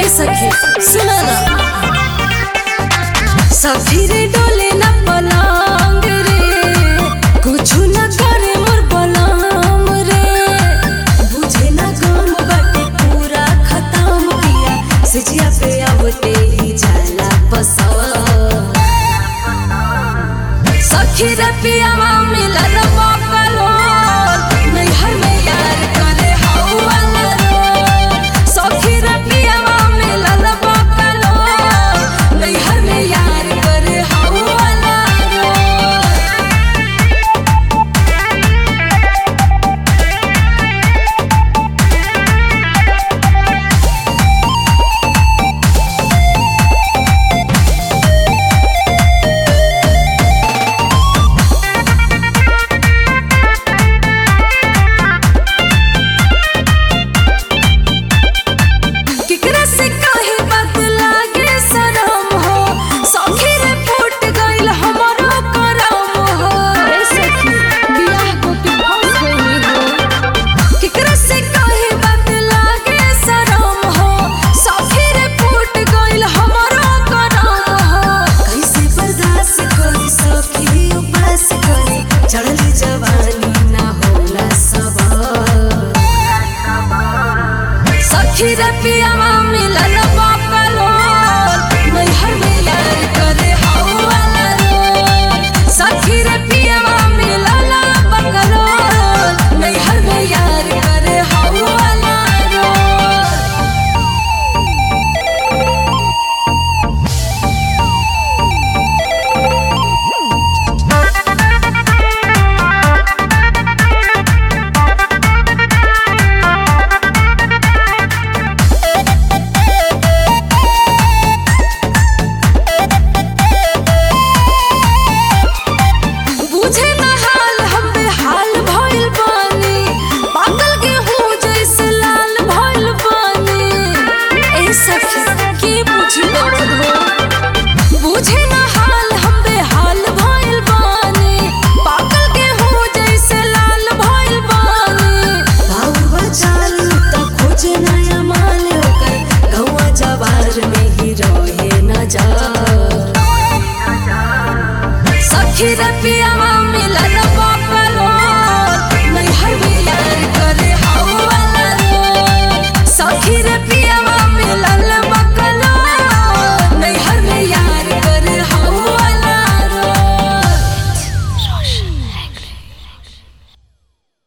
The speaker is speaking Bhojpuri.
ए सखी सुना ना सखी रे डोले ना पलंग रे कुछ न करे मोर बलम रे बुझे ना गम बाटे पूरा खत्म किया सिजिया पे आवते ही जाला पसंद सखी रे पियावा मिलल बकलो नैहर में यार करे हौवाला रो सखी रे पियावा मिलल बकलो नैहर में यार करे हौवाला रो केकरा से काहे बात लागे शरम हो सखी रे फूट गइल हमरो करम हो ए सखी बियाह को के फंस गइल हो केकरा से काहे बात लागे शरम हो सखी रे फूट गइल हमरो करम हो कैसे बर्दाश्त करी सखी उपास करी चढ़ली जवानी ना होला सबर सखी रे पियावा मिलल बकलो नैहर में यार करे हौवाला रो सखी रे पियावा मिलल बकलो नैहर में यार करे हौवाला रो बुझे न हाल हम बेहाल भइल बानी पागल गेहूं जैसे लाल भइल बानी ए सखी के बुझी दर्द हो बुझे न हाल हम बेहाल भइल बानी पागल गेहूं जैसे लाल भइल बानी बाबू बचाल त खोजे नया माल ओकर गौवा जवार में ही रहे न जा सखी रे